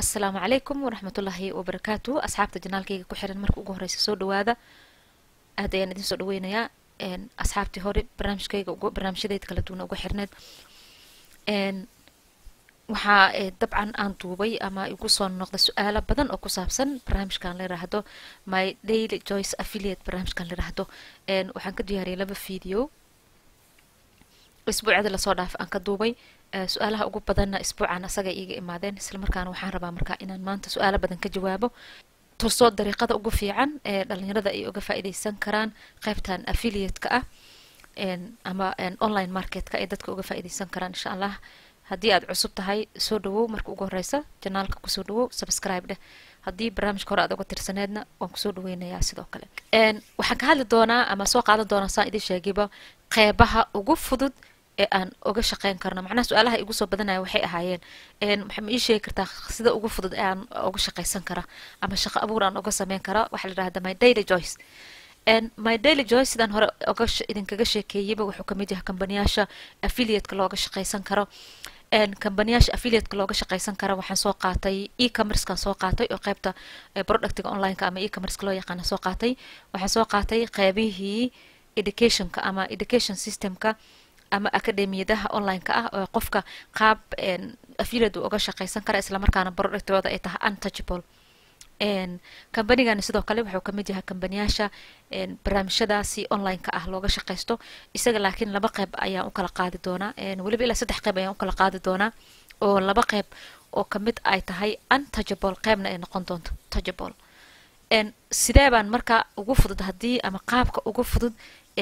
asalaamu calaykum waraxmatullaahi wabarakaatu asxaabta janaalkayga ku xiran marka ugu horeysa soo dhawaada aad ayaan idin soo dhaweynayaa asxaabtii hore barnaamijkayga barnaamijyadeeda kala duwan ugu xirneed waxaa dabcan aan duubay ama igu soo noqda su-aalo badan oo ku saabsan barnaamijkan la yiraahdo my daily joyce affiliate barnaamijkan la yiraahdo waxaan ka diyaariyay laba video isbuucyada lasoo dhaaf aan ka duubay su-aalaha ugu badanna isbuucan asaga iiga imaadeen islamarkaana waxaan rabaa markaa inaan maanta su-aalo badan ka jawaabo tursoo dariiqada ugu fiican ee dhalinyarada ay uga faa'iideysan karaan qaybtan affiliate-ka ah ama online marketka ay dadka uga faa'iideysan karaan insha allah haddii aad cusub tahay soo dhawow marka ugu horeysa janaalka kusoo dhawow subscribe dheh haddii barnaamijka hore aad uga tirsaneedna waan kusoo dhaweynayaa sidoo kale waxaan ka hadli doonaa ama soo qaadan doonaa saan idin sheegayba qeybaha ugu fudud ee aan uga shaqeyn karno macnaha su-aalaha igu soo badanaya waxay ahaayeen maxaa ma ii sheegi kartaa sida ugu fudud ee aan uga shaqeysan kara ama shaqo abuur aan uga sameyn kara waxaa la yidhahda my daily joyce my daily joyce sidaan hore oga idinkaga sheekeeyeyba wuxuu kamid yahay kambaniyaasha affiliate-ka looga shaqeysan karo kambaniyaasha affiliate-ka looga shaqeysan kara waxaan soo qaatay e-commercekan soo qaatay oo qeybta productiga online-ka ama e-commerceka loo yaqaana soo qaatay waxaan soo qaatay qeybihii educationka ama education systemka ama akademiyadaha online-ka ah oo qofka qaab affiliate uu uga shaqeysan kara islamarkaana productigooda ay tahay untouchable kambanigani sidoo kale wuxuu kamid yahay kambaniyaasha barnaamijyadaasi online-ka ah looga shaqeysto isaga laakiin laba qeyb ayaan u kala qaadi doonaa weliba ilaa saddex qeyb ayaan u kala qaadi doonaa oo laba qeyb oo kamid ay tahay untouchable qeybna ay noqon doonto touchable sidee baan marka ugu fudud haddii ama qaabka ugu fudud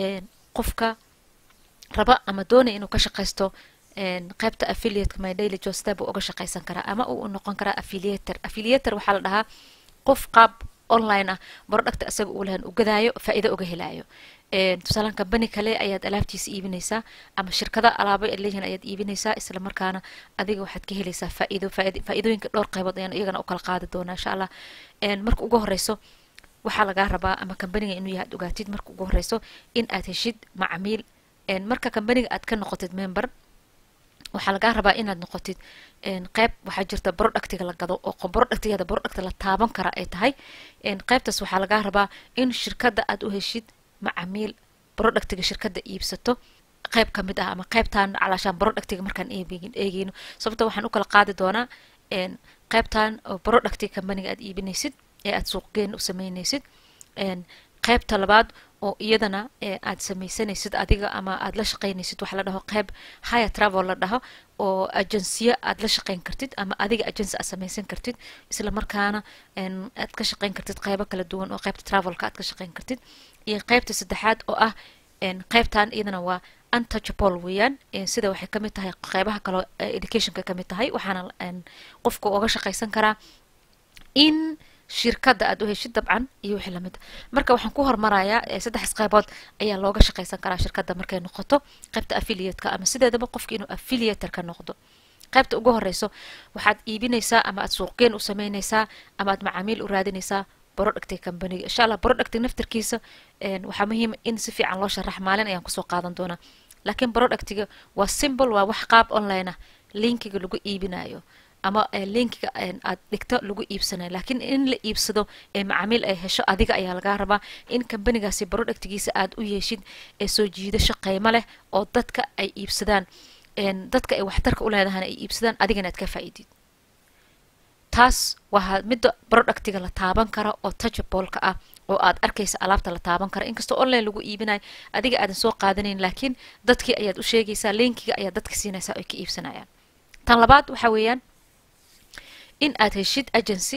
qofka raba ama doonaya inuu ka shaqeysto qeybta affiliateka my daily josta buu uga shaqeysan karaa ama uu noqon karaa affiliator affiliator waxaa la dhahaa qof qaab online ah producta isaga uu lahan u gadaayo faa'iido uga helaayo tusaalaan kambani kale ayaad alaabtiisa iibinaysaa ama shirkada alaabo ay leeyihiin ayaad iibinaysaa isla markaana adiga waxaad ka helaysaa faa'iido faa'iidooyinka dhowr qaybood ayaan iyagana u kala qaadi doonaa insha allah marka ugu horeyso waxaa lagaa rabaa ama kambaniga inuu yahay ad ogaatid marka ugu horeyso in aad heshid macamiil marka kambaniga aad ka noqotid member waxaa lagaa rabaa inaad noqotid qeyb waxaa jirta productiga la gado oo productigeeda product la taaban kara ay tahay qeybtaas waxaa lagaa rabaa in shirkadda aad u heshid macamiil productiga shirkadda iibsato qeyb ka mid ah ama qeybtan calaashaan productiga markaan eegeyno sababto waxaan u kala qaadi doonaa qeybtan oo productiga kambaniga aad iibinaysid ee aad suuqgeen u sameynaysid qeybta labaad oo iyadana aad sameysanaysid adiga ama aad la shaqeynaysid waxa la dhaho qeyb higher travel la dhaho oo agensiya aad la shaqeyn kartid ama adiga agency aad sameysan kartid isla markaana aad ka shaqeyn kartid qeybo kala duwan oo qeybta travelka aad ka shaqeyn kartid iyo qeybta saddexaad oo ah qeybtan iyadana waa untouchable weeyaan sida waxay kamid tahay qeybaha kaloo educationka kamid tahay waxaana qofka uga shaqeysan karaa in shirkadda aad u heshid dabcan iyo wixii lamid marka waxaan ku hormarayaa saddexdas qaybood ayaa looga shaqeysan karaa shirkadda markay noqoto qaybta affiliate-ka ama sideedaba qofka inuu affiliator ka noqdo qaybta ugu horeyso waxaad iibinaysaa ama aad suuqgeen u sameynaysaa ama aad macaamiil u raadinaysaa productiga kambaniga insha allah productiga naftarkiisa waxaa muhiima in si fiican loo sharax maalin ayaan kusoo qaadan doonaa laakiin productiga waa simple waa wax qaab online ah linkiga lagu iibinayo ama linkiga aad dhigto lagu iibsanayo laakiin in la iibsado ee macaamiil ay hesho adiga ayaa lagaa rabaa in kambanigaasi productigiisa aad u yeeshid ee soo jiidasho qiimo leh oo dadka ay iibsadaan dadka ay waxtarka u leedahana ay iibsadaan adigana aad ka faa'iidid taas waa midda productiga la taaban kara oo touchableka ah oo aad arkaysa alaabta la taaban kara inkastoo online lagu iibinayo adiga aadan soo qaadanayn laakiin dadkii ayaad u sheegaysaa linkiga ayaad dadka siinaysaa ay ka iibsanayaan tan labaad waxa weeyaan in aad heshid agency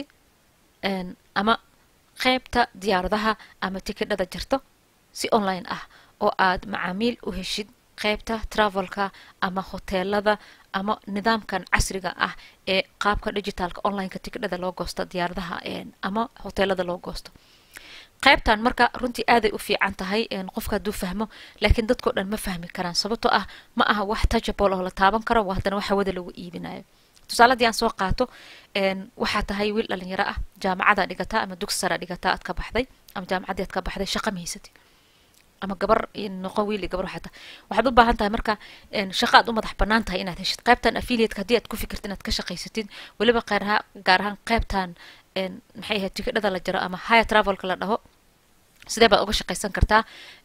ama qeybta diyaaradaha ama tikidhada jirto si online ah oo aad macaamiil u heshid qeybta travelka ama hoteelada ama nidaamkan casriga ah ee qaabka digitalka onlineka tikidhada loo goosto diyaaradaha ama hoteelada loo goosto qaybtan marka runtii aaday u fiican tahay qofka hadduu fahmo laakiin dadkao dhan ma fahmi karaan sababtoo ah ma aha wax touchable oo la taaban karo waa haddana wax hawada lagu iibinayo tusaaladii aan soo qaato waxaa tahay wiil dhalinyaro ah jaamacada dhigataa ama dugsi sara dhigataa aad ka baxday ama jaamacaddii aad ka baxday shaqa ma haysatid ama gabar noqo wiil iyo gabar xataa waxaad u baahan tahay marka shaqo aad u madax bannaan tahay inaad heshid qaybtan affiliateka haddii aad ku fikirtid inaad ka shaqaysatid weliba qaaraha gaar ahaan qaybtan maxay ahayd tikidhada la jiro ama higher travelka la dhaho sidee baad uga shaqaysan kartaa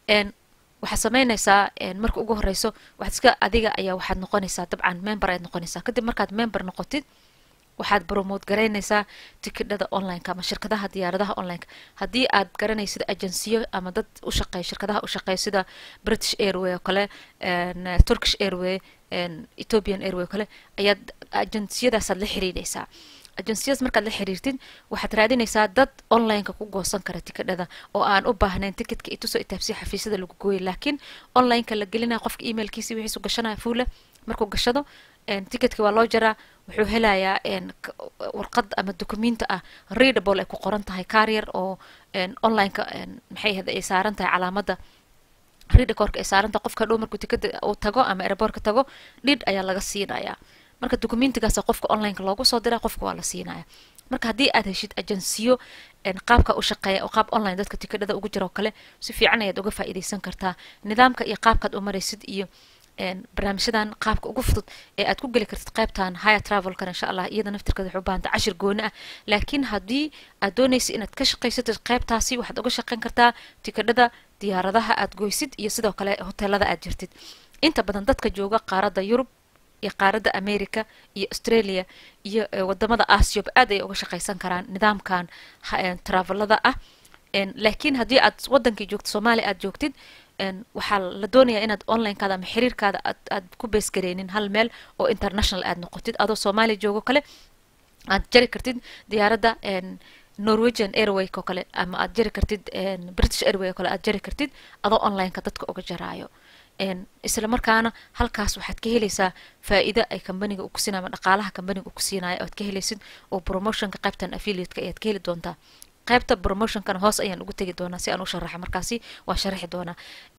waxaad sameynaysaa marka ugu horeyso waxaad iska adiga ayaa waxaad noqonaysaa dabcan member ayaad noqonaysaa kadib markaad member noqotid waxaad bromote garaynaysaa tikidhada onlineka ama shirkadaha diyaaradaha onlineka haddii aad garanaysid agensiyo ama dad u shaqeeya shirkadaha u shaqeeya sida british airway oo kale turkish airway ethiopian airway oo kale ayaad agenciyadaasaad la xiriiraysaa agenciyadaas markaad la xiriirtid waxaad raadinaysaa dad onlineka ku goosan kara tikidhada oo aan u baahnayn tikitka itusoo itaabsiya xafiisyada lagu gooyay laakiin onlineka la gelinaya qofka emailkiisi wixiisu gashanaya fuule markuu gashado tikitka waa loo jaraa wuxuu helayaa warqad ama documenta ah readable ay ku qoran tahay carrier oo onlineka maxay ahda ay saaran tahay calaamada readercorka ay saaran tahay qofka dhow markuu tikada uu tago ama airbortka tago dhidh ayaa laga siinayaa marka documentigaasa qofka onlineka loogu soo diraa qofka waa la siinaya marka haddii aad heshid agensiyo qaabka u shaqeeya oo qaab online dadka tikadhada ugu jira oo kale si fiican ayaad uga faa'iidaysan kartaa nidaamka iyo qaabkaad u maraysid iyo barnaamijyadan qaabka ugu fudud ee aad ku geli kartid qaybtan higher travelkan insha allah iyada naftirkeeda waxay u baahanta cashir gooni ah laakiin haddii aad doonaysid inaad ka shaqaysatid qaybtaasi waxaad uga shaqayn kartaa tikadhada diyaaradaha aad goysid iyo sidoo kale hoteelada aad jirtid inta badan dadka jooga qaaradda yurub iyo qaaradda america iyo australia iyo wadamada aasiyoba aad ayay uga shaqaysan karaan nidaamkan travelada ah laakiin haddii aad wadankii joogtid soomaaliya aad joogtid waxaa la doonayaa inaad onlinekaada ama xiriirkaada aad aad ku beesgareynin hal meel oo international aad noqotid adoo soomaaliya joogo kale aad jari kartid diyaaradda norwegian airway oo kale ama aad jari kartid british airway oo kale aad jari kartid adoo onlineka dadka uga jaraayo isla markaana halkaas waxaad ka helaysaa faa'iido ay kambaniga ku siinayo ama dhaqaalaha kambaniga ku siinayo oad ka helaysid oo promotionka qaybtan affiliateka ayaad ka heli doontaa qaybta promotionkana hoos ayaan ugu tegi doonaa si aan u sharaxa markaasi waa sharaxi doonaa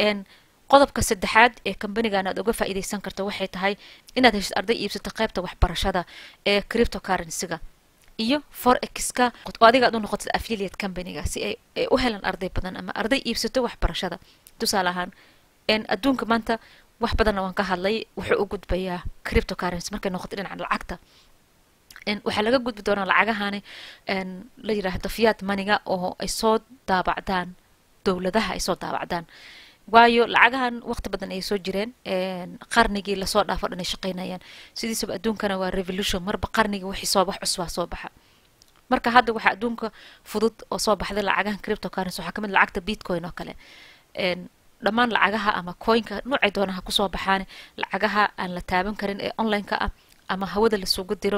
qodobka saddexaad ee kambanigan aad uga faa'iidaysan karto waxay tahay inaad heshid arday iibsato qaybta waxbarashada ee cryptocurrencyga iyo forexka oo adiga aad u noqotid affiliate companyga si ay u helan arday badan ama arday iibsato waxbarashada tusaale ahaan adduunka maanta wax badanna waan ka hadlay wuxuu u gudbayaa cryptocurrency markay noqoto dhinaca lacagta waxaa laga gudbi doonaa lacagahani la yidhaahdo fiat maniga oo ay soo daabacdaan dowladaha ay soo daabacdaan waayo lacagahan waqti badan ayay soo jireen qarnigii lasoo dhaafo dhan ay shaqaynayaan sidiisaba adduunkana waa revolution marba qarnigii wixii soo bax cusbaa soo baxa marka hadda waxaa adduunka fudud oo soo baxday lacagahan cryptocurrency waxaa kamid lacagta bitcoin oo kale dhammaan lacagaha ama coinka noocay doonaha kusoo baxaan lacagaha aan la taaban karin ee onlineka ah ama hawada lasugu diro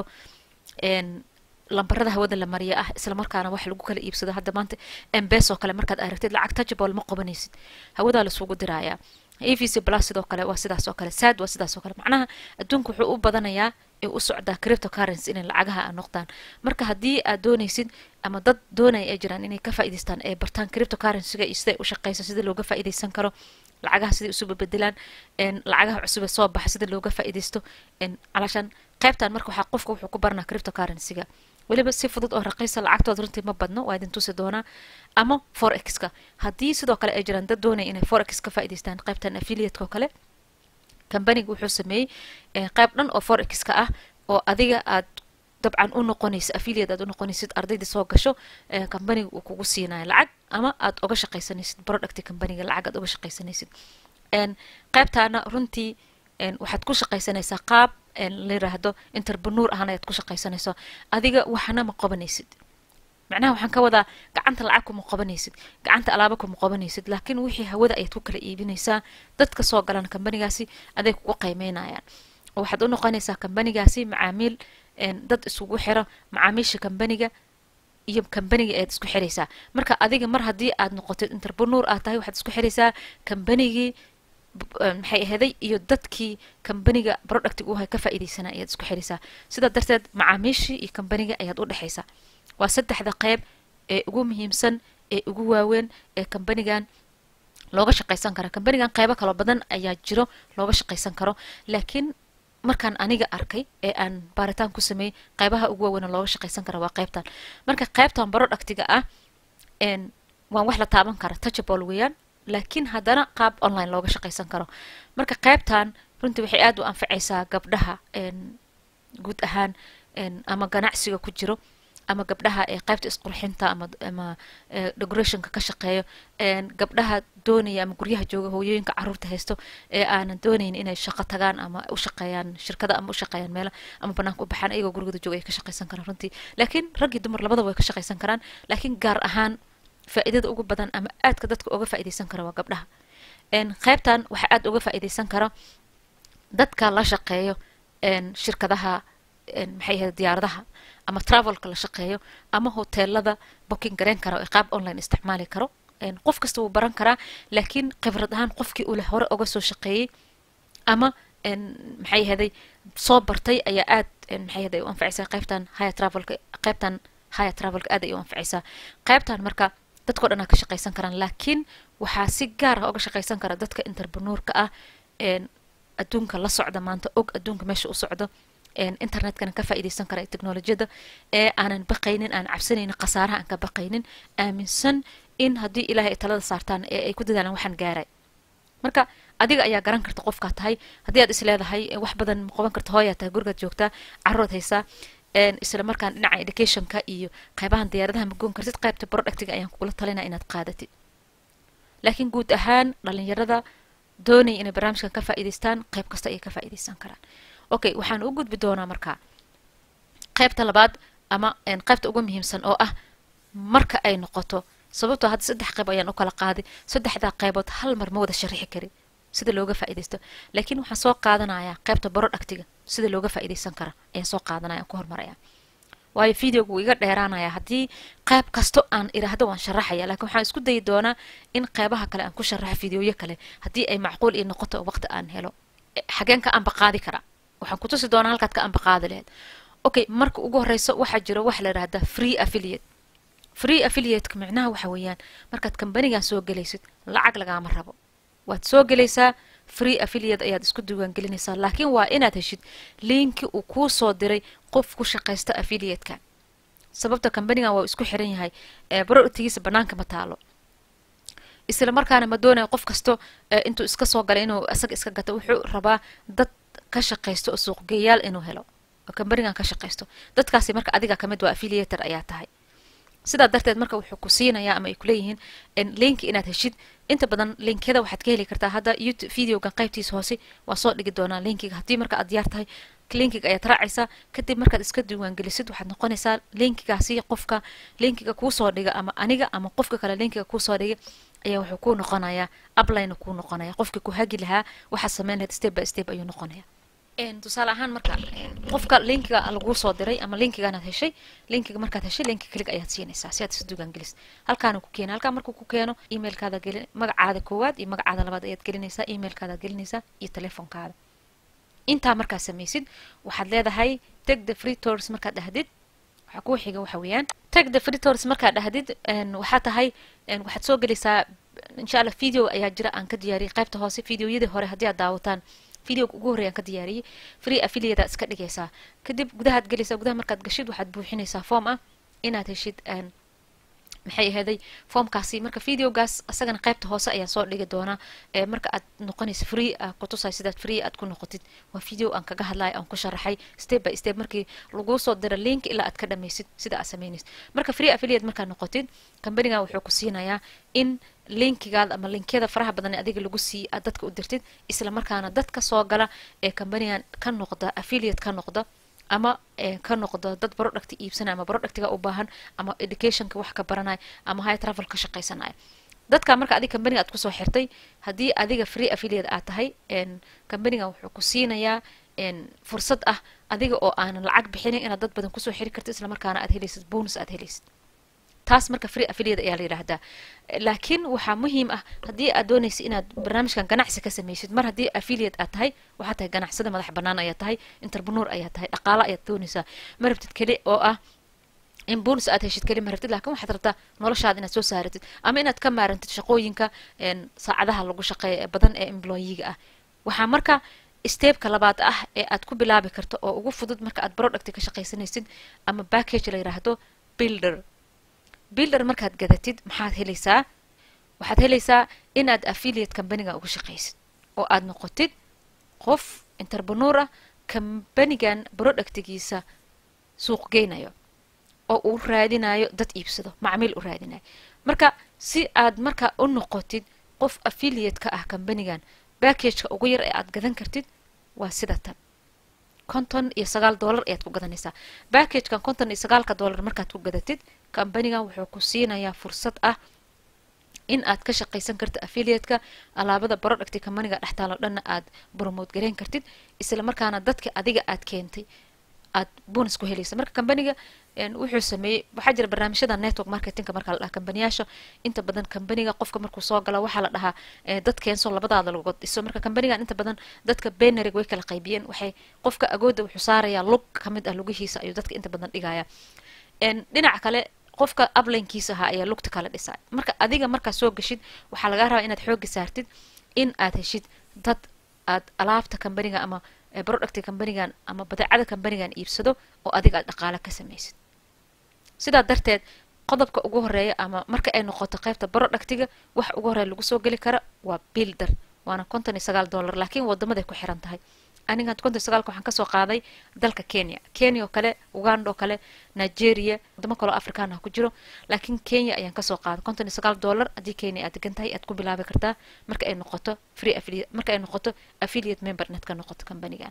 lambarada hawada la mariya ah isla markaana wax lagu kala iibsado hadda maanta embes oo kale markaad aragtid lacag touchable ma qabanaysid hawadaa lasugu diraaya avc plus sidoo kale waa sidaas oo kale sad waa sidaas oo kale macnaha adduunka wuxuu u badanayaa ee u socdaa cryptocurrency inay lacagaha a noqdaan marka haddii aad doonaysid ama dad doonaya ay jiraan inay ka faa'iidaystaan ee bartaan cryptocurrencyga iyo siday u shaqeyso sida looga faa'iidaysan karo lacagaha siday isu bebedelaan lacagaha cusube soo baxa sida looga faa'iidaysto calashaan qaybtan marka waxaa qofka wuxuu ku baranaa cryptocurrencyga weliba si fudud oo raqiisa lacagtooda runtii ma badno waa idin tusi doonaa ama forexka haddii sidoo kale ay jiraan dad doonaya inay forex ka faa'iidaystaan qaybtan affiliateka oo kale kambaniga wuxuu sameeyey qayb dhan oo forexka ah oo adiga aad dabcan u noqonaysa affiliate aad u noqonaysid ardaydii soo gasho kambaniga uu kugu siinayo lacag ama aad uga shaqaysanaysid product kambaniga lacag aad uga shaqaysanaysid qaybtaana runtii waxaad ku shaqaysanaysaa qaab la yiraahdo interprenuur ahaan ayaad ku shaqaysanayso adiga waxna ma qabanaysid macnaha waxaan ka wadaa gacanta lacag kuma qabanaysid gacanta alaaba kuma qabanaysid laakiin wixii hawada ayaad ku kala iibinaysaa dadka soo galaan kambanigaasi aday kugu qiimeynayaan oo waxaad u noqonaysaa kambanigaasi macaamiil dad isugu xiro macaamiisha kambaniga iyo kambaniga ayaad isku xiraysaa marka adiga mar haddii aad noqotid interprenuur aad tahay waxaad isku xiraysaa kambanigii maxay aheeday iyo dadkii kambaniga productiga uhay ka faa'iidaysana ayaad isku xiraysaa sidaa darteed macaamiishii iyo kambaniga ayaad u dhexaysaa waa saddexda qeyb ee ugu muhiimsan ee ugu waaweyn ee kambanigan looga shaqaysan kara kambanigan qeybo kaloo badan ayaa jiro looga shaqaysan karo laakiin markaan aniga arkay ee aan baaritaan ku sameeyey qeybaha ugu waaweyn looga shaqaysan kara waa qeybtan marka qeybtan productiga ah waan wax la taaban kara touchable weeyaan laakiin haddana qaab online looga shaqaysan karo marka qaybtan runtii waxay aad u anfacaysaa gabdhaha guud ahaan ama ganacsiga ku jiro ama gabdhaha ee qaybta isqurxinta ama ama decorationka ka shaqeeyo gabdhaha doonaya ama guryaha jooga hooyooyinka caruurta haysto ee aanan doonayn inay shaqo tagaan ama u shaqeeyaan shirkada ama u shaqeeyaan meela ama banaanka u baxaan ayagoo gurigooda jooga ay ka shaqaysan karaan runtii laakiin rag iyo dumar labadaba way ka shaqaysan karaan laakiin gaar ahaan faa'iidada ugu badan ama aadka dadka uga faa'iidaysan kara waa gabdhaha qaybtan waxaa aad uga faa'iidaysan kara dadka la shaqeeyo shirkadaha maxay ahayd diyaaradaha ama travelka la shaqeeyo ama hoteelada booking gareyn kara oo qaab online isticmaali karo qof kasta wuu baran karaa laakiin khibrad ahaan qofkii uu leh hore uga soo shaqeeyey ama maxay ahaday soo bartay ayaa aad maxay ahaday u anfacaysaa qaybtan haya travelka qaybtan haya travelka aad ay u anfacaysaa qaybtan marka dadkao dhan aa ka shaqaysan karaan laakiin waxaa si gaar ah uga shaqaysan kara dadka interpreneurka ah adduunka la socda maanta og adduunka meesha u socdo internetkana ka faa'iidaysan kara technolojiyada ee aanan baqaynin aan cabsanaynin khasaaraha aan ka baqaynin aaminsan in haddii ilaahay ay talada saartaan ee ay ku dadaalaan waxaan gaaray marka adiga ayaa garan karta qofkaa tahay haddii aad is leedahay wax badan ma qaban karta hooyaa tahay gurigaad joogtaa caruuraad haysaa isla markaan dhinaca educationka iyo qaybahan diyaaradaha ma goon kartid qaybta productiga ayaan kugula talinaa inaad qaadatid laakiin guud ahaan dhalinyarada doonaya inay barnaamijkan ka faa'iidaystaan qayb kasta ayay ka faa'iidaysan karaan okay waxaan u gudbi doonaa markaa qaybta labaad ama qaybta ugu muhiimsan oo ah marka ay noqoto sababtoo hadda saddex qayb ayaan u kala qaaday saddexdaa qaybood hal mar ma wada sharixi karin sida looga faa'iidaysto laakiin waxaan soo qaadanayaa qaybta productiga sida looga faa'iidaysan kara ayaan soo qaadanaya aan ku hormaraya waayo videoga wuu iga dheeraanaya haddii qayb kasto aan iraahdo waan sharaxaya laakiin waxaan isku dayi doonaa in qaybaha kale aan ku sharaxo videoyo kale haddii ay macquul ii noqoto oo waqti aan helo xageen ka ambaqaadi karaa waxaan ku tusi doonaa halkaad ka ambaqaadi laheyd okay marka ugu horeyso waxaa jiro waxa la yidhahdaa free affiliate free affiliateka micnaha waxa weeyaan markaad kambanigan soo gelaysid lacag lagaama rabo waad soo gelaysaa free affiliate ayaad isku diiwaangelinaysaa laakiin waa inaad heshid linki uu kuu soo diray qof ku shaqaysta affiliatekan sababta kambanigan waa isku xiran yahay productigiisa banaanka ma taalo isla markaana ma doonayo qof kasto intuu iska soo galay inuu isaga iska gato wuxuu rabaa dad ka shaqaysto oo suuqgeeyaal inuu helo oo kambanigan ka shaqaysto dadkaasi marka adiga kamid waa affiliator ayaa tahay sidaa darteed marka wuxuu ku siinayaa ama ay kuleeyihiin linki inaad heshid inta badan linkyada waxaad ka heli kartaa hadda youtube videogan qaybtiisa hoose waa soo dhigi doonaa linkiga haddii marka aad diyaar tahay linkiga ayaad raacaysaa kadib markaad iska diiwaangelisid waxaad noqonaysaa linkigaasi qofka linkiga kuusoo dhiga ama aniga ama qofka kale linkiga kuusoo dhiga ayaa wuxuu kuu noqonayaa upline kuu noqonaya qofkii ku hagi lahaa waxaad sameyn lahayd step by step ayuu noqonaya tusaale ahaan marka qofka linkiga laguu soo diray ama linkigaanaad heshay linkiga markaad heshay linki klig ayaad siinaysaa si aad isu diiwaangelis halkaana ku keena halkaa markuu ku keeno emailkaada geli magacaada koowaad iyo magacaada labaad ayaad gelinaysaa emailkaadaad gelinaysaa iyo telefoonkaada intaa markaad samaysid waxaad leedahay take the free tours markaad dhahdid waxaa kuu xiga waxa weeyaan take the free tours markaad dhahdid waxaa tahay waxaad soo gelaysaa insha allah video ayaa jira aan ka diyaariyay qaybta hoose videoyadii hore haddii aad daawataan videoga ugu horreya aan ka diyaariyey free affiliate iska dhigaysaa kadib gudahaad gelaysaa gudaha markaad gashid waxaad buuxinaysaa form ah inaad heshid maxay ahaday formkaasi marka videogaas isagana qaybta hoose ayaan soo dhigi doonaa marka aad noqonaysa free kutusay sidaad free aad ku noqotid waa video aan kaga hadlayo aan ku sharaxay step by step markii laguu soo dira link ilaa aad ka dhamaysid sida aad sameynaysid marka free affiliate markaad noqotid kambanigan wuxuu ku siinayaa in linkigaada ama linkyada faraha badan ee adiga lagu siiy aad dadka u dirtid isla markaana dadka soo gala ee kambanigan ka noqda affiliate ka noqda ama ka noqdo dad product iibsanaya ama productiga u baahan ama educationka wax ka baranaya ama high travel ka shaqaysanaya dadka marka adiga kambaniga aad kusoo xirtay haddii adiga free affiliate aad tahay kambanigan wuxuu ku siinayaa fursad ah adiga oo aanan lacag bixinin inaad dad badan kusoo xiri kartid isla markaana aad helaysid bonus aad helaysid taas marka free affiliate ayaa la yidhaahdaa laakiin waxaa muhiim ah haddii aad doonaysa inaad barnaamijkan ganacsi ka samaysid mar haddii affiliate aad tahay waxaa tahay ganacsada madax bannaan ayaa tahay interpreneur ayaa tahay dhaqaalo ayaad doonaysaa ma rabtid keli oo ah in bonus aad heshid keli ma rabtid laakiin waxaad rabtaa noloshaada inaad soo saaratid ama inaad ka maarantid shaqooyinka saacadaha lagu shaqeeya ee badan ee employiga ah waxaa marka steebka labaad ah ee aad ku bilaabi karto oo ugu fudud marka aad product ka shaqaysanaysid ama package la yiraahdo builder builder markaad gadatid maxaad helaysaa waxaad helaysaa inaad affiliate companiga uga shaqaysid oo aad noqotid qof interprenuur ah kambanigan productigiisa suuq geynayo oo uu raadinayo dad iibsado macmiil u raadinayo marka si aad markaa u noqotid qof affiliate ka ah kambanigan backageka ugu yar ee aad gadan kartid waa sida tan konton iyo sagaal dollar ayaad ku gadanaysaa backagekan konton iyo sagaalka dollar markaad ku gadatid kambanigan wuxuu ku siinayaa fursad ah in aad ka shaqaysan kartid affiliateka alaabada producti kambaniga dhextaalo dhanna aad bromote gareyn kartid isla markaana dadka adiga aad keentay aad bonus ku helaysa marka kambaniga wuxuu sameeyey waxaa jira barnaamijyada network marketingka marka la dhaha kambaniyaasha inta badan kambaniga qofka markuu soo gala waxaa la dhahaa dad keenso labadaada lagood dhiso marka kambanigan inta badan dadka benerig way kala qaybiyeen waxay qofka agooda wuxuu saarayaa lug kamid ah lugihiisa ayuu dadka inta badan dhigaya dhinaca kale qofka uplinkiisa ahaa ayaa lugta kala dhisaa marka adiga markaa soo gashid waxaa lagaa rabaa inaad xooga saartid in aad heshid dad aad alaabta kambaniga ama producti kambanigan ama badeecada kambanigan iibsado oo adiga aad dhaqaale ka samaysid sidaa darteed qodobka ugu horeeya ama marka ay noqoto qaybta productiga wax ugu horeeya lagu soo geli kara waa builder waana konton iyo sagaal dollar laakiin wadamaday ku xiran tahay aniga konton iyo sagaalka waxaan kasoo qaaday dalka kenya kenya oo kale uganda oo kale nigeria wadamo kaloo afrikaan ah ku jiro laakiin kenya ayaan kasoo qaaday konton iyo sagaal dollar haddii kenya aad degan tahay aad ku bilaabi kartaa marka ay noqoto free affiliate marka ay noqoto affiliate member inaad ka noqoto kambanigan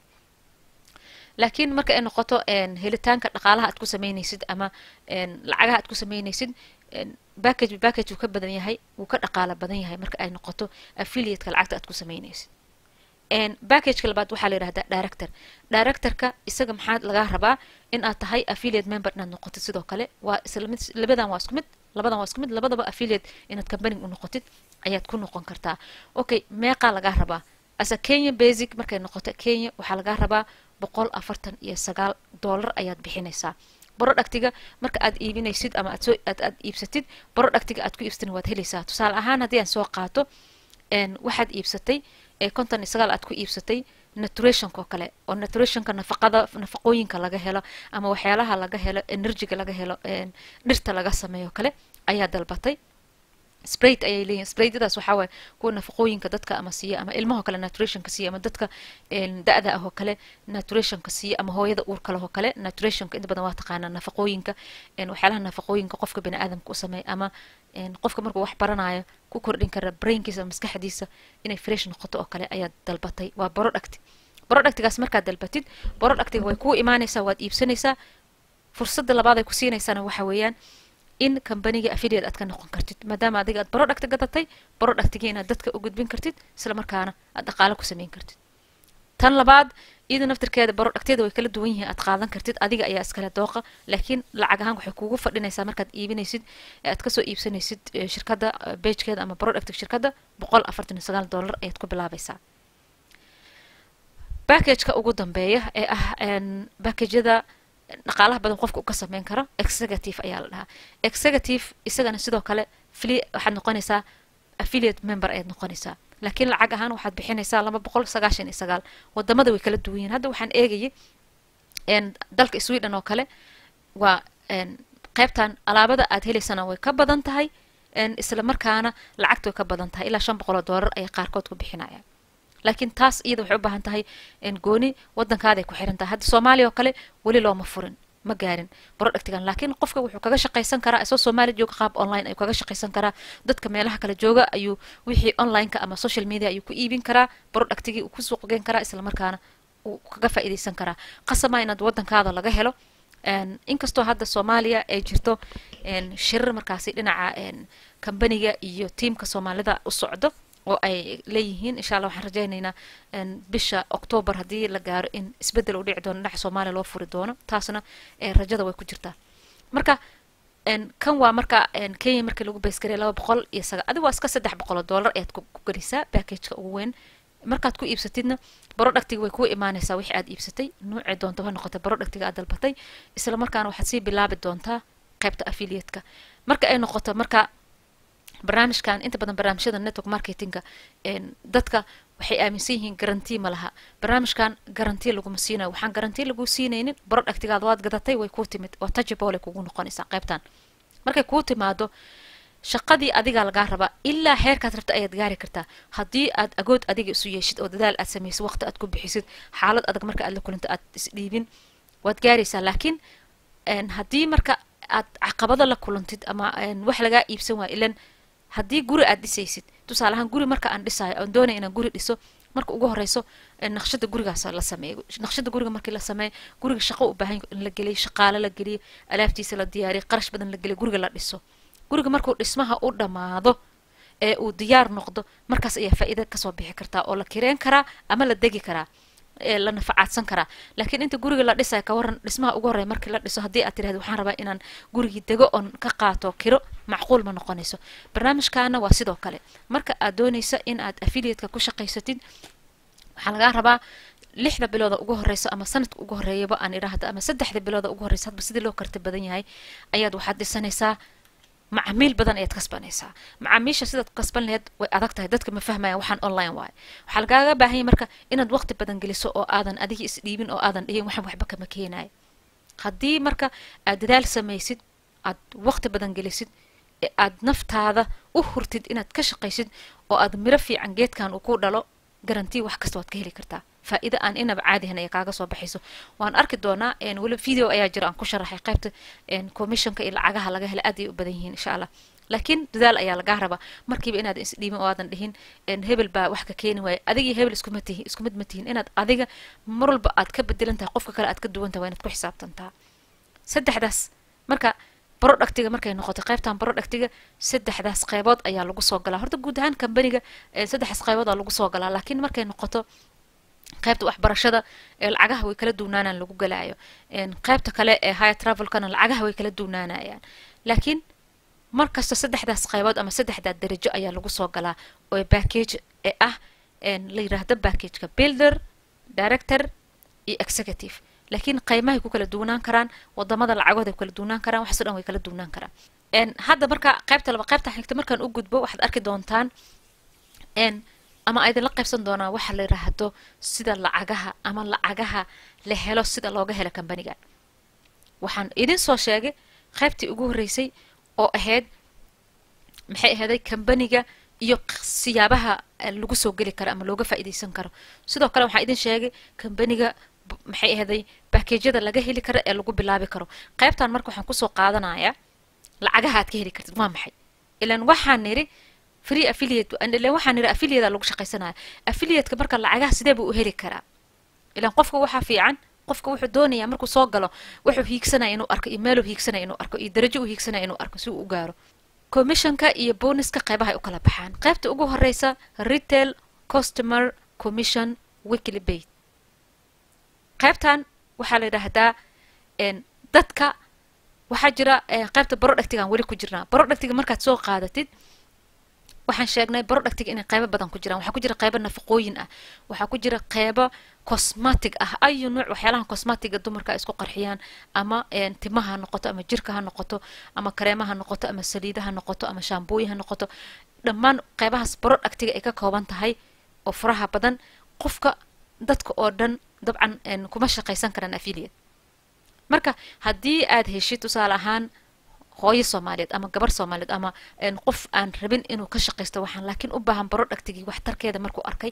laakiin marka ay noqoto helitaanka dhaqaalaha aad ku sameynaysid ama lacagaha aad ku sameynaysid backage backage wuu ka badan yahay wuu ka dhaqaala badan yahay marka ay noqoto affiliateka lacagta aad ku sameynaysid backageka labaad waxaa la yidhahdaa director directorka isaga maxaa lagaa rabaa in aad tahay affiliate member inaad noqotid sidoo kale waa isla mid labadan waa isku mid labadan waa isku mid labadaba affiliate inaad company u noqotid ayaad ku noqon kartaa okay meeqaa lagaa rabaa asa kenya basic markay noqoto kenya waxaa lagaa rabaa boqol afartan iyo sagaal dollar ayaad bixinaysaa productiga marka aad iibinaysid ama aad soo aad aad iibsatid productiga aad ku iibsatin waad helaysaa tusaale ahaan haddii aan soo qaato waxaad iibsatay konton iyo sagaal aad ku iibsatay naturationka oo kale oo naturationka nafaqada nafaqooyinka laga helo ama waxyaalaha laga helo energyga laga helo dhirta laga sameeyo kale ayaa dalbatay sprayt ayay leeyihin spraytadaas waxaa waaye kuwa nafaqooyinka dadka ama siiya ama ilmahoo kale naturationka siiya ama dadka da-da ah oo kale naturationka siiya ama hooyada uurka leh oo kale naturationka inta badan waa taqaanaa nafaqooyinka waxyaalaha nafaqooyinka qofka bini aadamka u sameeya ama qofka markuu wax baranayo ku kordhin kara brainkiisa ama maskaxdiisa inay fresh noqoto oo kale ayaad dalbatay waa product productigaas markaad dalbatid productiga way kuu imaanaysaa waad iibsanaysaa fursadda labaad ay ku siinaysaana waxa weeyaan in kambaniga affiliate aad ka noqon kartid maadaama adiga aad product gadatay productiga inaad dadka u gudbin kartid isla markaana aad dhaqaale ku sameyn kartid tan labaad iyada naftirkeeda productyada way kala duwan yihiin aad qaadan kartid adiga ayaa iskale dooqa laakiin lacag ahaan waxay kugu fadhinaysaa markaad iibinaysid ee aad kasoo iibsanaysid shirkadda bagekeeda ama productiga shirkadda boqol afartan iyo sagaal dollar ayaad ku bilaabaysaa backageka ugu dambeeya ee ah backageyada dhaqaalaha badan qofka u ka sameyn karo executive ayaa la dhahaa executive isagana sidoo kale fli waxaad noqonaysaa affiliate member ayaad noqonaysaa laakiin lacag ahaan waxaad bixinaysaa laba boqol sagaashan iyo sagaal wadamada way kala duwan yihin hadda waxaan eegayay dalka sweden oo kale waa qaybtan alaabada aad helaysana way ka badan tahay isla markaana lacagta way ka badan tahay ilaa shan boqol oo doolar ayay qaarkood ku bixinayaan laakiin taas iyada waxay u baahan tahay gooni wadankaaday ku xiran tahay hadda soomaaliya oo kale weli looma furin ma gaarin productigan laakiin qofka wuxuu kaga shaqaysan karaa isoo soomaaliya jooga qaab online ayuu kaga shaqaysan karaa dadka meelaha kale jooga ayuu wixii onlineka ama social media ayuu ku iibin karaa productigii uu ku suuqgeyn karaa isla markaana uu kaga faa'iidaysan karaa qasama inaad wadankaada laga helo inkastoo hadda soomaaliya ay jirto shirar markaasi dhinaca kambaniga iyo tiamka soomaalida u socdo oo ay leeyihiin insha allah waxaan rajaynaynaa bisha octoobar haddii la gaaro in isbeddel uu dhici doono dhinaca soomaaliya loo furi doono taasna rajada way ku jirtaa marka kan waa marka kenya markii lagu baysgaraya laba boqol iyo saga adi waa iska saddex boqol oo dollar ayaad ku gelisaa backageka ugu weyn markaad ku iibsatidna productiga way kuu imaanaysaa wixii aad iibsatay nuucii doonta ha noqotay productiga aad dalbatay isla markaana waxaad sii bilaabi doontaa qaybta affiliateka marka ay noqoto marka barnaamijkan inta badan barnaamijyada network marketinga dadka waxay aaminsan yihiin garanti ma laha barnaamijkan garanti laguma siinayo waxaan garanti lagu siinaynin productigaada waad gadatay way kuu timid waa touchable ay kugu noqonaysaa qaybtan markay kuu timaado shaqadii adigaa lagaa rabaa ilaa heerkaad rabta ayaad gaari kartaa haddii aad agood adiga isu yeeshid oo dadaal aad samaysid waqti aad ku bixisid xaalad adag marka aad la kulinto aad isdhiibin waad gaaraysaa laakiin haddii marka aad caqabado la kulantid ama wax lagaa iibsan waaya ilan haddii guri aad dhisaysid tusaale ahaan guri marka aan dhisaayo oon doonaya inaan guri dhiso marka ugu horeyso naqshada gurigaas la sameeyo naqshada guriga markii la sameeyo guriga shaqo u baahan in la geliyo shaqaale la geliyo alaabtiisa la diyaariyo qarash badan la geliyo guriga la dhiso guriga markuu dhismaha u dhammaado ee uu diyaar noqdo markaas ayaa faa'iida kasoo bixi kartaa oo la kireen karaa ama la degi karaa la nafacaadsan karaa laakiin inta guriga la dhisayo ka waran dhismaha ugu horreya markii la dhiso haddii aad tirahdo waxaan rabaa inaan gurigii dego oon ka qaato kiro macquul ma noqonayso barnaamijkaana waa sidoo kale marka aad doonaysa in aad affiliatka ku shaqaysatid waxaa lagaa rabaa lixda bilooda ugu horeyso ama sanadka ugu horeeyaba aan idhaahdo ama saddexda bilooda ugu horeysa hadba sidii loo karti badan yahay ayaad waxaad dhisanaysaa macaamiil badan ayaad kasbanaysaa macaamiisha sidaad kasban laheyd way adag tahay dadka ma fahmayaan waxaan online waayo waxaa lagaaga baahan yahay marka inaad waqti badan geliso oo aadan adiga isdhiibin oo aadan dhihin waxaan waxba kama keenayo haddii marka aad dadaal samaysid aad waqti badan gelisid ee aad naftaada u hurtid inaad ka shaqaysid oo aad miro fiican geedkan uu ku dhalo garantii wax kasta waad ka heli kartaa faa'iida aan inaba caadihan ay kaaga soo baxayso waan arki doonaa weli video ayaa jira aan ku sharaxay qaybta commissionka iyo lacagaha laga hela aad ay u badan yihiin insha allah laakiin dadaal ayaa lagaa rabaa markiiba inaad isdhiibin oo aadan dhihin hebel baa wax ka keeni waaya adigii hebel iskuma tihin isku mid ma tihin inaad adiga mar walba aad ka bedelan tahay qofka kale aad ka duwan tahay waa inaad ku xisaabtantaa saddexdaas marka productiga markay noqoto qaybtan productiga saddexdaas qaybood ayaa lagu soo galaa horta guud ahaan kambaniga saddexdaas qaybood aa lagu soo galaa laakiin markay noqoto qaybta waxbarashada lacagaha way kala duunaanaan lagu galaayo qaybta kale ee high travelkana lacagaha way kala duunaanayaan laakiin markasta saddexdaas qaybood ama saddexdaa darajo ayaa lagu soo galaa oo package ee ah la yiraahdo packageka builder director iyo executive laakiin qaymahay ku kala duunaan karaan wadamada lacagood ay ku kala duunaan karaan waxaasoo dhan way kala duunaan karaan hadda marka qaybta laba qaybta xigta markaan u gudbo waxaad arki doontaan ama aydinla qaybsan doonaa waxa la yiraahdo sida lacagaha ama lacagaha la helo sida looga helo kambanigan waxaan idin soo sheegay qaybtii ugu horreysay oo ahayd maxay ahaaday kambaniga iyo siyaabaha lagu soo geli karo ama looga faa'iidaysan karo sidoo kale waxaan idin sheegay kambaniga maxay ahaaday bakeejyada laga heli karo ee lagu bilaabi karo qaybtan marka waxaan kusoo qaadanayaa lacagaha aad ka heli kartid waa maxay ilan waxaan niri free affiliate ilan waxaan niri affiliate lagu shaqaysanaya affiliateka marka lacagaha sidee buu u heli karaa ilan qofka waxaa fiican qofka wuxuu doonayaa markuu soo galo wuxuu hiigsanaya inuu arko iyo meeluu hiigsanaya inuu arko iyo darajo uu hiigsanaya inuu arko si uu u gaaro commissionka iyo bonuska qaybaha ay u kala baxaan qaybta ugu horeysa retail customer commission weekly bait qaybtan waxaa la yidhaahdaa dadka waxaa jira qaybta productigan weli ku jirnaa productiga markaad soo qaadatid waxaan sheegnay productiga inay qaybo badan ku jiraan waxaa ku jira qaybo nafaqooyin ah waxaa ku jira qaybo cosmatic ah ayu nuuc waxyaalaha cosmatiga dumarka ay isku qarxiyaan ama timaha ha noqoto ama jirka ha noqoto ama kareema ha noqoto ama saliida ha noqoto ama shaambooyin ha noqoto dhammaan qaybahaas productiga ay ka kooban tahay oo furaha badan qofka dadka oo dhan dabcan kuma shaqaysan karaan affiliate marka haddii aad heshid tusaale ahaan hooyo soomaaliyeed ama gabar soomaaliyeed ama qof aan rabin inuu ka shaqaysto waxaan laakiin u baahan productigii waxtarkeeda markuu arkay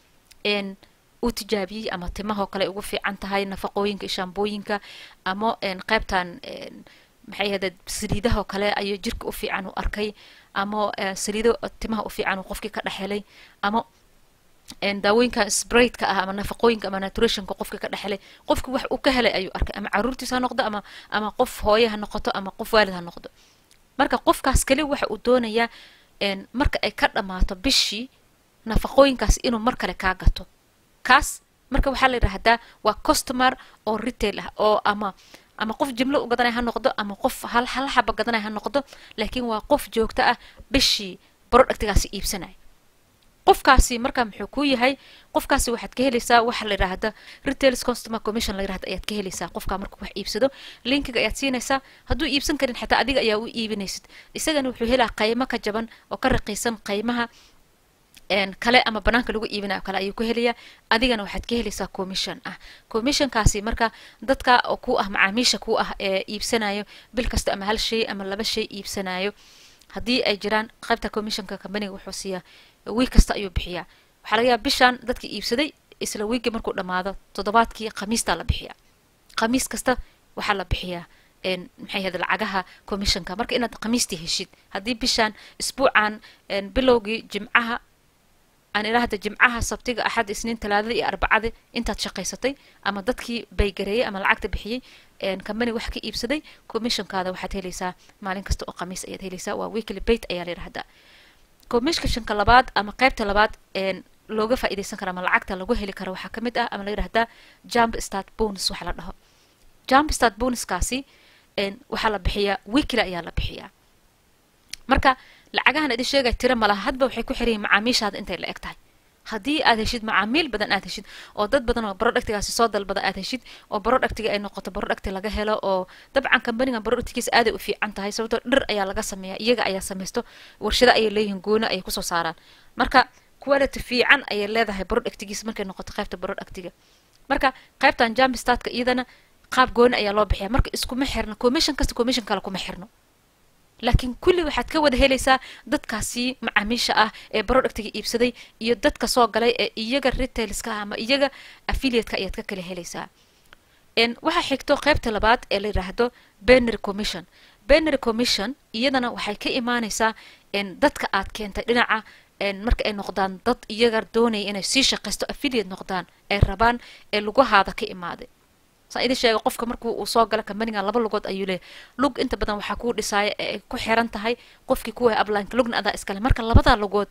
uu tijaabiyey ama timahoo kale ugu fiican tahay nafaqooyinka iyo shaambooyinka ama qaybtan maxay ahade saliidahoo kale ayuu jirka u fiican u arkay ama saliido timaha u fiican uu qofkii ka dhexhelay ama daawooyinka spraidka ah ama nafaqooyinka ama naturationka qofka ka dhexelay qofki wax uu ka helay ayuu arkay ama caruurtiis ha noqdo ama ama qof hooye ha noqoto ama qof waalid ha noqdo marka qofkaas kali waxa uu doonayaa marka ay ka dhammaato bishii nafaqooyinkaas inuu mar kale kaa gato kaas marka waxaa la yidhaahdaa waa customer oo retail ah oo ama ama qof jimlo u gadanaya ha noqdo ama qof hal hal xaba gadanaya ha noqdo laakiin waa qof joogto ah bishii productigaasi iibsanaya qofkaasi marka muxuu ku yahay qofkaasi waxaad ka helaysaa waxa la yidhaahda retails customer commission la yidhahda ayaad ka helaysaa qofka markuu wax iibsado linkiga ayaad siinaysaa hadduu iibsan karin xataa adiga ayaa u iibinaysid isagana wuxuu helaa qaymo ka jaban oo ka raqiisan qaymaha kale ama banaanka lagu iibinayo kale ayuu ku helayaa adigana waxaad ka helaysaa commission ah commissionkaasi marka dadka oo ku ah macaamiisha ku ah ee iibsanayo bil kasta ama hal shay ama laba shay iibsanayo haddii ay jiraan qaybta commissionka companiga wuxuu siiyaa wiig kasta ayuu bixiyaa waxaa laga yaaba bishaan dadkii iibsaday isla wiigii markuu dhammaado toddobaadkii khamiistaa la bixiyaa khamiis kasta waxaa la bixiyaa maxay ahayd lacagaha commissionka marka inaad khamiistii heshid haddii bishaan isbuucan bilowgii jimcaha aan ilaahda jimcaha sabtiga axad isniin talaadada iyo arbacada intaad shaqaysatay ama dadkii baygareeyey ama lacagta bixiyey company wax ka iibsaday commissionkaada waxaad helaysaa maalin kasta oo khamiis ayaad helaysaa waa weekly bait ayaa la yidhahdaa commissionka labaad ama qaybta labaad looga faa'iidaysan karo ama lacagta lagu heli karo waxaa kamid ah ama la yidhahdaa jump start bonus waxa la dhaho jump start bonuskaasi waxaa la bixiyaa weekly ayaa la bixiyaa marka lacagahan idin sheegay tiro malaha hadba waxay ku xiran yihin macaamiishaada intay la eg tahay haddii aad heshid macaamiil badan aad heshid oo dad badan oo productigaasi soo dalbada aad heshid oo productiga ay noqoto producti laga helo oo dabcan companigan productigiisa aaday u fiican tahay sababtoo dhir ayaa laga sameeya iyaga ayaa samaysto warshado ayay leeyihiin gooni ayay kusoo saaraan marka quality fiican ayay leedahay productigiisa markay noqoto qaybta productiga marka qaybtan jambistatka iyadana qaab gooni ayaa loo bixiya marka iskuma xirno commission kasta commission kale kuma xirno laakiin kulli waxaad ka wada helaysaa dadkaasi macaamiisha ah ee productiga iibsaday iyo dadka soo galay ee iyaga retailska ah ama iyaga affiliateka ayaad ka kala helaysaa waxaa xigto qaybta labaad ee la yidhaahdo benary commission benary commission iyadana waxay ka imaanaysaa dadka aad keentay dhinaca marka ay noqdaan dad iyaga doonaya inay sii shaqaysto affiliate noqdaan ay rabaan ee lugahaada ka imaaday saan idin sheega qofka markuu uu soo gala companigan laba lugood ayuu leeyahy lug inta badan waxaa kuu dhisaaya ee ay ku xiran tahay qofkii kuwa ablinka lugna adaa iskale marka labadaa lugood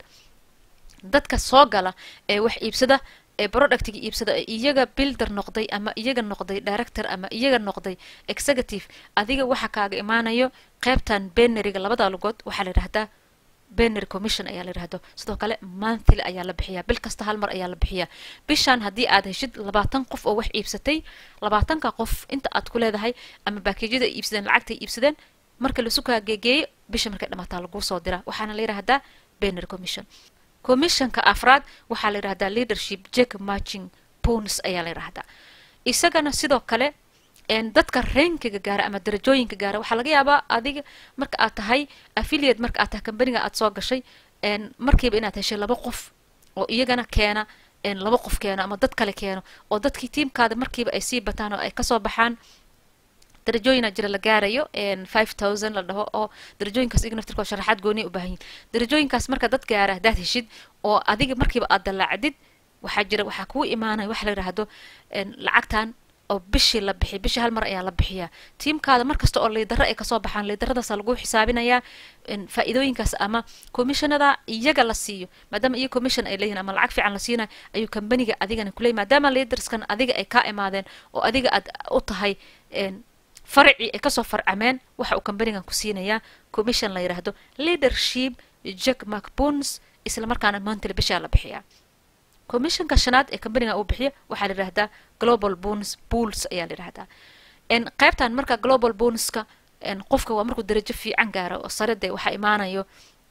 dadka soo gala ee wax iibsada ee productiga iibsada ee iyaga builder noqday ama iyaga noqday director ama iyaga noqday executive adiga waxa kaaga imaanayo qaybtan benaryga labadaa lugood waxaa la yidhahdaa benary commission ayaa la yidhahdo sidoo kale monthly ayaa la bixiyaa bil kasta hal mar ayaa la bixiyaa bishaan haddii aad heshid labaatan qof oo wax iibsatay labaatanka qof inta aad ku leedahay ama baakejyada ay iibsadeen lacagtay iibsadeen marka lasu kaa geegeeyo bisha markay dhamaataa laguu soo dira waxaana la yidhahdaa benary commission commissionka afraad waxaa la yidhahdaa leadership jack marching bonus ayaa la yidhahdaa isagana sidoo kale dadka reenkiga gaara ama darajooyinka gaara waxaa laga yaabaa adiga marka aad tahay affiliate marka aad tahay companiga aad soo gashay markiiba inaad heshay laba qof oo iyagana keena laba qof keeno ama dad kale keeno oo dadkii tiimkaada markiiba ay sii bataan oo ay kasoo baxaan darajooyina jira la gaarayo five thousand la dhaho oo darajooyinkaas iyaga naftirkoo sharaxaad gooniya u baahan yihin darajooyinkaas marka dad gaara haddaad heshid oo adiga markiiba aad dallaacdid waxaa jira waxaa kuu imaanaya waxa la yidhaahdo lacagtan oo bishii la bixiy bishii hal mar ayaa la bixiyaa tiimkaada markasta oo liidaro ay kasoo baxaan liidaradaasa lagu xisaabinayaa faa'iidooyinkaas ama commissionada iyaga la siiyo maadaama iyo commission ay leeyihin ama lacag fiican la siinayo ayuu companiga adigana kuleeyay maadaama liidarskan adiga ay kaa imaadeen oo adiga aad u tahay farcii ay kasoo farcameen waxa uu companigan ku siinayaa commission la yidhaahdo leadership jack macboons isla markaana monthly bishaa la bixiyaa commissionka shanaad ee companiga uu bixiyo waxaa la yidhahdaa global bonus pools ayaa la yidhahdaa qaybtan marka global bonuska qofka waa markuu darajo fiican gaaro oo sare dee waxaa imaanayo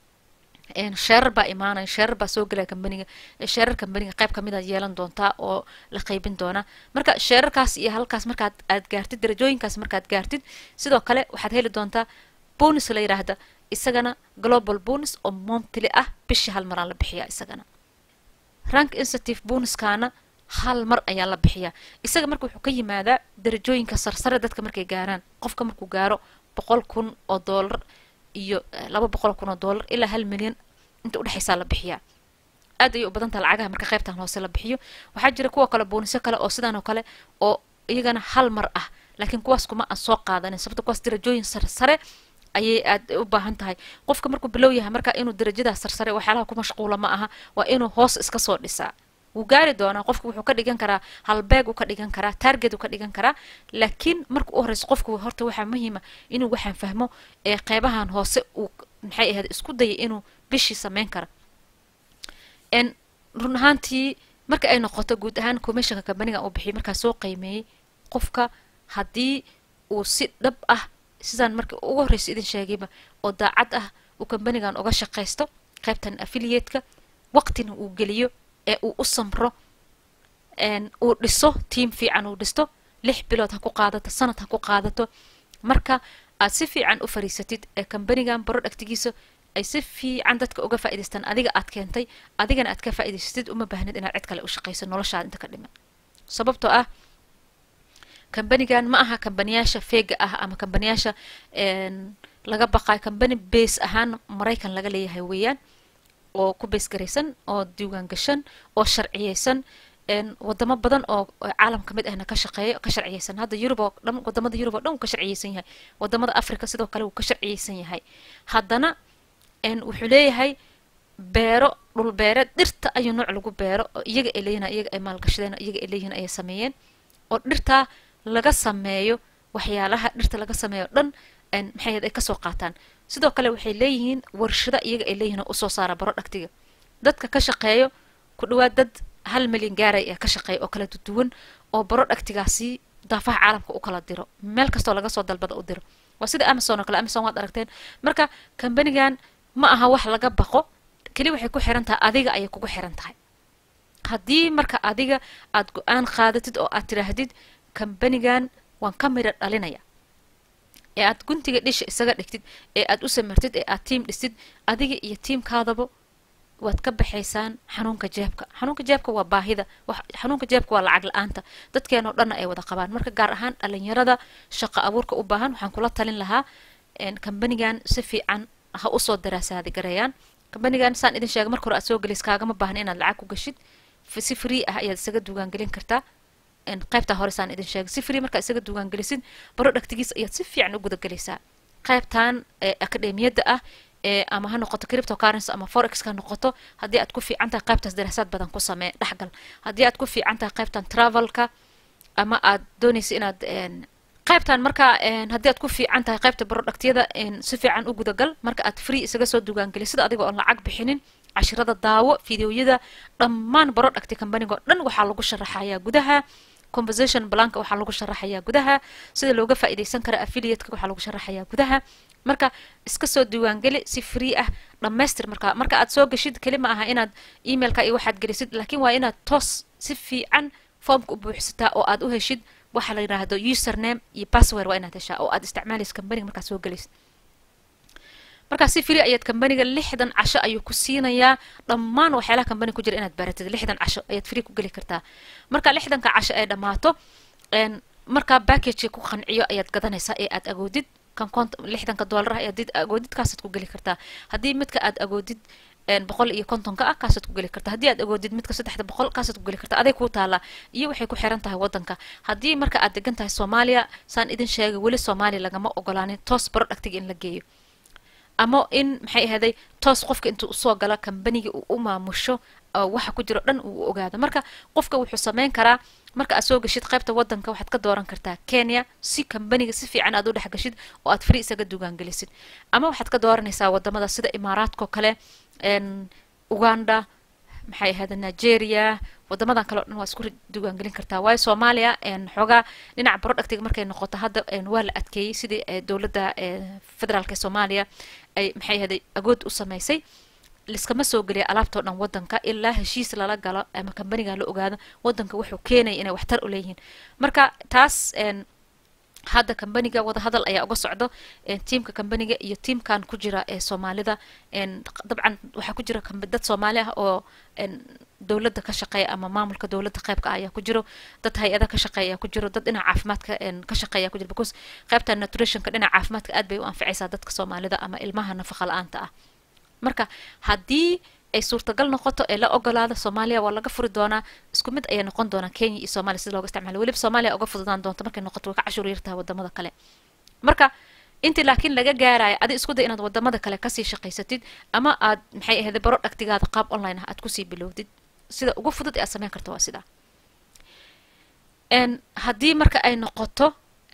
sheerar baa imaanaya sheerar baa soo gelaya companiga sheerar companiga qayb kamid a yeelan doontaa oo la qaybin doona marka sheerarkaas iyo halkaas markaad aad gaartid darajooyinkaas markaad gaartid sidoo kale waxaad heli doontaa bonus la yidhaahda isagana global bonus oo monthly ah bishii hal maraa la bixiyaa isagana rank institute bonuskaana hal mar ayaa la bixiyaa isaga marka wuxuu ka yimaadaa darajooyinka sarsare dadka markay gaaraan qofka markuu gaaro boqol kun oo doolar iyo laba boqol kun oo doolar ilaa hal milyan inta udhexaysaa la bixiyaa aad ayay u badantaha lacagaha marka qaybtan hoose la bixiyo waxaa jira kuwa kale boonisyo kale oo sidaan oo kale oo iyagana hal mar ah laakiin kuwaas kuma aan soo qaadanin sababto kuwaas darajooyin sarsare ayay aad u baahan tahay qofka markuu bilow yahay marka inuu darajadaas sarsare waxyaalaha ku mashquula ma aha waa inuu hoos iska soo dhisaa wuu gaari doonaa qofku wuxuu ka dhigan karaa halbeeg uu ka dhigan karaa target uu ka dhigan karaa laakiin marka u horeyso qofku horta waxaa muhiima inuu waxaan fahmo ee qeybahan hoose uu maxay ahayd isku dayay inuu bishii sameyn kara n run ahaantii marka ay noqoto guud ahaan commissionka companiga uu bixiy markaa soo qiimeeyey qofka haddii uu si dhab ah sidaan markii ugu horreysa idin sheegayba oo daacad ah uu companigan uga shaqaysto qaybtan affiliateka waqtina uu geliyo ee uu u samro uu dhiso tiam fiican uu dhisto lix bilood ha ku qaadato sanad ha ku qaadato marka aad si fiican u fariisatid ee companigan productigiisa ay si fiican dadka uga faa'idaystaan adiga aad keentay adigana aad ka faa'idaysatid uma baahnid inaad cid kale u shaqayso noloshaada inta ka dhiman sababtoo ah kambanigan ma aha kambaniyaasha feega ah ama kambaniyaasha laga baqayo kambani base ahaan maraykan laga leeyahay weeyaan oo ku base garaysan oo diiwaan gashan oo sharciyeysan wadamo badan oo caalam ka mid ahna ka shaqeeyo ka sharciyeysan hadda yurub oo dhan wadamada yurub oo dhan wuu ka sharciyeysan yahay wadamada africa sidoo kale wuu ka sharciyeysan yahay haddana wuxuu leeyahay beero dhul beereed dhirta ayuu nooc lagu beero oo iyaga ay leeyihin iyaga ay maalgashadeen iyaga ay leeyihin ayay sameeyeen oo dhirtaa laga sameeyo waxyaalaha dhirta laga sameeyo dhan maxay ay kasoo qaataan sidoo kale waxay leeyihiin warshada iyaga ay leeyihin oo usoo saara baro dhagtiga dadka ka shaqeeyo ku dhawaad dad hal milyan gaaray ee ka shaqeeya oo kala duwan oo baro dhagtigaasi daafaha caalamka u kala diro meel kastoo laga soo dalbada u diro waa sida amazon oo kale amazon waad aragteen marka kambanigan ma aha wax laga baqo keli waxay ku xiran tahay adiga ayay kugu xiran tahay haddii marka adiga aad go-aan qaadatid oo aad tidhaahdid kambanigan waan ka midha dhalinaya ee aad guntiga dhisha isaga dhigtid ee aad u samartid ee aad tiim dhistid adiga iyo tiimkaadaba waad ka baxaysaan xanuunka jeebka xanuunka jeebka waa baahida xanuunka jeebka waa lacag la-aanta dadkeenoo dhanna ay wada qabaan marka gaar ahaan dhalinyarada shaqo abuurka u baahan waxaan kula talin lahaa kambanigan si fiican ha usoo daraasaadi gareeyaan kambanigan saan idin sheegay marka hore aad soo gelis kaagama baahna inaad lacag ku gashid si free ah ayaad isaga duugaangelin kartaa qaybtaa hore saan idin sheegay si free markaad isaga duugaangelisid baro dhagtigiisa ayaad si fiican u gudagelaysaa qaybtan akademiyadda ah ama ha noqoto cripto currency ama forex ha noqoto haddii aad ku fiican tahay qaybtaas daraasaad badan ku samee dhexgal haddii aad ku fiican tahay qaybtan travelka ama aad doonaysa inaad qaybtan marka haddii aad ku fiican tahay qaybta barodhaktiyada si fiican u gudagal marka aad free isaga soo duugaangeli sida adiga oon lacag bixinin cashirada daawo fideoyada dhammaan barodhakti kambaniga oo dhan waxaa lagu sharaxayaa gudaha composition blanka waxaa lagu sharaxayaa gudaha sida looga faa'iidaysan kara affiliateka waxaa lagu sharaxayaa gudaha marka iska soo diiwaangeli si free ah dhammaystir marka marka aad soo geshid keli ma aha inaad emailka iyo waxaad gelisid laakiin waa inaad toos si fiican foomka u buuxsataa oo aad u heshid waxa la yidhaahdo username iyo password waa inaad heshaa oo aad isticmaalaysa kambaniga markaad soo gelaysid markaa si free ayaad kambaniga lixdan casho ayuu ku siinayaa dhammaan waxyaalaha kambaniga ku jira inaad baratid lixdan casho ayaad free ku geli kartaa marka lixdanka casho ay dhammaato markaa backageka ku qanciyo ayaad gadanaysaa ee aad agoodid kan kont lixdanka dollar ah ayaad agoodid kaasaad ku geli kartaa haddii midka aad agoodid boqol iyo kontonka ah kaasaad ku geli kartaa haddii aad agoodid midka saddexda boqol kaasaad ku geli kartaa aday kuu taallaa iyo waxay ku xiran tahay waddanka haddii marka aad degan tahay soomaaliya saan idin sheegay weli soomaaliya lagama ogolaanin toos baro dhagtiga in la geeyo ama in maxay ahaday toos qofka intuu usoo gala kambaniga uu u maamusho waxa ku jiro dhan uu ogaado marka qofka wuxuu sameyn karaa marka aad soo geshid qaybta waddanka waxaad ka dooran kartaa kenya si kambaniga si fiican aad u dhex geshid oo aad free isaga dugaangelisid ama waxaad ka dooranaysaa wadamada sida imaaraadkao kale uganda maxay ahayda nigeria wadamadan kale o dhan waa isku dugaangelin kartaa waayo soomaaliya xoogaa dhinaca barodhagtiga markay noqoto hadda waa la adkeeyey sidii dowladda federaalka ee soomaaliya ay maxay ahayday agood u samaysay liskama soo geliya alaabtao dhan waddanka ilaa heshiis lala galo ama kambaniga la ogaado waddanka wuxuu keenaya inay waxtar u leeyihiin marka taas hadda kambaniga wadahadal ayaa uga socdo tiamka kambaniga iyo tiamkan ku jira ee soomaalida dabcan waxaa ku jira dad soomaali ah oo dowladda ka shaqeeya ama maamulka dowladda qaybka ayaa ku jiro dad hay-ada ka shaqeeya ayaa ku jiro dad dhinaca caafimaadka ka shaqeeya ku jiro because qaybta nutritionka dhinaca caafimaadka aad bay u anficaysaa dadka soomaalida ama ilmaha nafaqa la-aanta ah marka haddii ay suurtagal noqoto ee la ogolaada soomaaliya waa laga furi doonaa isku mid ayay noqon doonaa kenya iyo soomaaliya sida looga isticmaalo weliba soomaaliya uga fududaan doonto markay noqoto way ka cashuur yartaha wadamada kale marka intii laakiin laga gaarayo adi isku day inaad wadamada kale kasii shaqaysatid ama aad maxay ahayd baro dhagtigaada qaab online ah aad kusii bilowdid sida ugu fudud ee aad sameyn karto waa sidaa haddii marka ay noqoto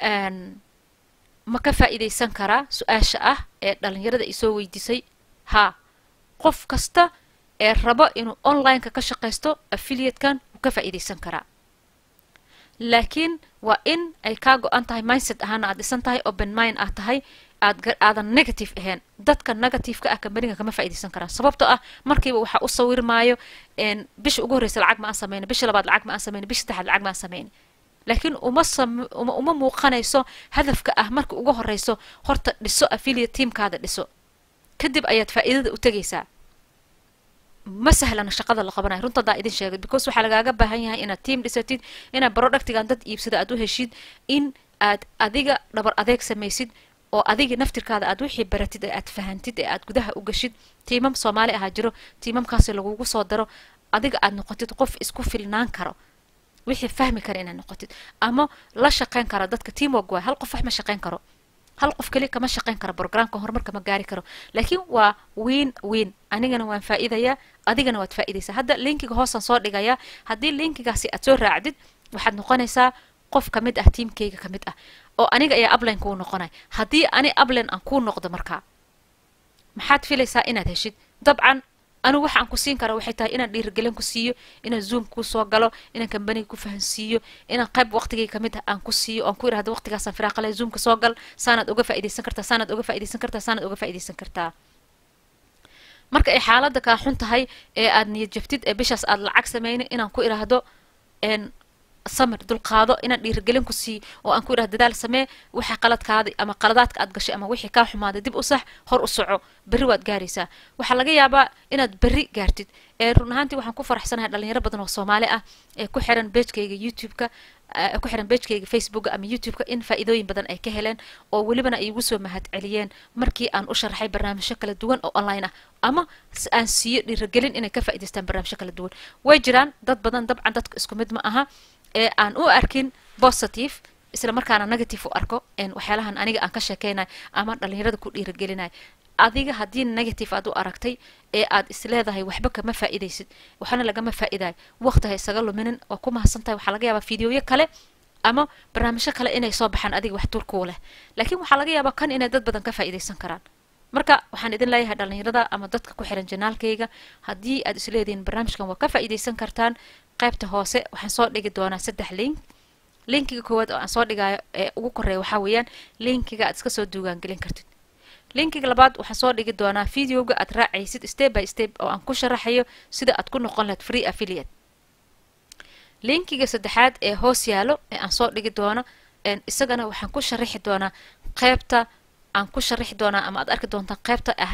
ma ka faa'iidaysan karaa su-aasha ah ee dhalinyarada ay soo weydiisay haa qof kasta ee rabo inuu onlineka ka shaqaysto affiliatekan wuu ka faa'iidaysan karaa laakiin waa in ay kaa go-an tahay mindset ahaana aad dhisan tahay open mind aad tahay aad aadan negative ahayn dadka negativeka ah kambaniga kama faa'iidaysan karaan sababtoo ah markiiba waxaa u sawirmaayo bisha ugu horreysa lacag ma aan sameyni bisha labaad lacag ma aan sameyni bisha saddexaad lacag ma aan sameyni laakiin uma sam uma uma muuqanayso hadafka ah marka ugu horreyso horta dhiso affiliate teamkaada dhiso kadib ayaad faa'iidada u tegaysaa ma sahlana shaqada la qabanayo runta hadaa idin sheegay because waxaa lagaaga baahan yahay inaad team dhisatid inaad productigan dad iibsada aad u heshid in aad adiga dhabar adeeg samaysid oo adiga naftirkaada aad wixii baratid ee aad fahantid ee aad gudaha u gashid tiimam soomaali ahaa jiro tiimamkaasi lagugu soo daro adiga aad noqotid qof isku filnaan karo wixii fahmi kara inaad noqotid ama la shaqeyn kara dadka teamwork waay hal qof wax ma shaqeyn karo hal qof keli kama shaqeyn karo programka horumarka ma gaari karo laakiin waa wiin wiin anigana waan faa'iidayaa adigana waad faa'iidaysaa hadda linkiga hoosaan soo dhigayaa haddii linkigaasi aad soo raacdid waxaad noqonaysaa qof ka mid ah tiamkayga ka mid ah oo aniga ayaa upline kuu noqonay haddii ani upline aan kuu noqdo markaa maxaad filaysaa inaad heshid dabcan anigu waxa aan ku siin kara waxay tahay inaan dhiirigelin ku siiyo inaan zoom kuu soo galo inaan kambaniga ku fahansiiyo inaan qayb waqtigay kamid ah aan ku siiyo oan ku irahdo waqtigaasaan firaaqale zoomka soo gal saanaad uga faaidaysan kartaa saanaad uga faaidaysan kartaa saanaad uga faaidaysan kartaa marka ay xaaladda kaa xun tahay ee aad niyad jabtid ee bishaas aad lacag samayna inaan ku iraahdo samir dulqaado inaan dhiirigelin ku siiyo oo aan ku irahdo dadaal samee waxa qaladkaada ama qaladaadka aad gashay ama wixii kaa xumaaday dib u sax hor u soco berri waad gaaraysaa waxaa laga yaabaa inaad berri gaartid ee run ahaantii waxaan ku faraxsanahay dhalinyaro badan oo soomaali ah ee ku xiran beejkayga youtube-ka ku xiran beejkayga facebooka ama youtube-ka in faa'iidooyin badan ay ka heleen oo welibana ay igu soo mahad celiyeen markii aan u sharaxay barnaamijyo kala duwan oo online ah ama aan siiyo dhiirigelin inay ka faa'idaystaan barnaamijyo kala duwan way jiraan dad badan dabcan dadka isku mid ma aha ee aan u arkin positive isla markaana negative u arko waxyaalahan aniga aan ka sheekeynayo ama dhalinyarada ku dhiirigelinayo adiga haddii negative aad u aragtay ee aad isleedahay waxba kama faa'iidaysid waxna lagama faa'iidayo waqti ha isaga luminin waa ku mahadsantahay waxaa laga yaabaa fideoyo kale ama barnaamijyo kale inay soo baxaan adiga wax turkuu leh laakiin waxaa laga yaabaa kan inay dad badan ka faa'iidaysan karaan marka waxaan idin leeyahay dhalinyarada ama dadka ku xiran janaalkayga haddii aad isleedihiin barnaamijkan waa ka faa'iidaysan kartaan qaybta hoose waxaan soo dhigi doonaa saddex link linkiga koowaad oo aan soo dhigayo ee ugu koreeya waxaa weeyaan linkiga aad iska soo duugaangelin kartid linkiga labaad waxaan soo dhigi doonaa videoga aad raacaysid step by step oo aan ku sharaxayo sida aad ku noqon lahayd free affiliate linkiga saddexaad ee hoos yaalo ee aan soo dhigi doono isagana waxaan ku sharaxi doonaa qaybta aan ku sharaxi doonaa ama aad arki doontaan qaybta ah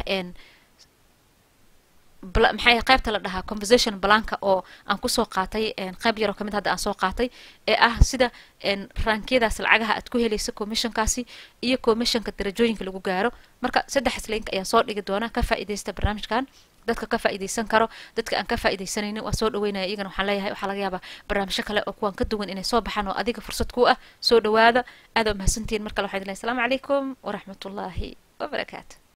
maxay qaybta la dhahaa conversation blanka oo aan kusoo qaatay qayb yaroo kamid hadda aan soo qaatay ee ah sida raankiyadaas lacagaha aad ku helaysa commissionkaasi iyo commissionka darajooyinka lagu gaaro marka saddexaas link ayaan soo dhigi doonaa ka faa'iidaysta barnaamijkan dadka ka faa'iidaysan karo dadka aan ka faa'iidaysanaynin waa soo dhaweynaya iyagana waxaan leeyahay waxaa laga yaabaa barnaamijyo kale oo kuwan ka duwan inay soo baxaan oo adiga fursad ku ah soo dhawaada aad waa mahadsantihiin mar kale waxaa idin lehay asalaamu calaykum waraxmatullaahi wabarakaatu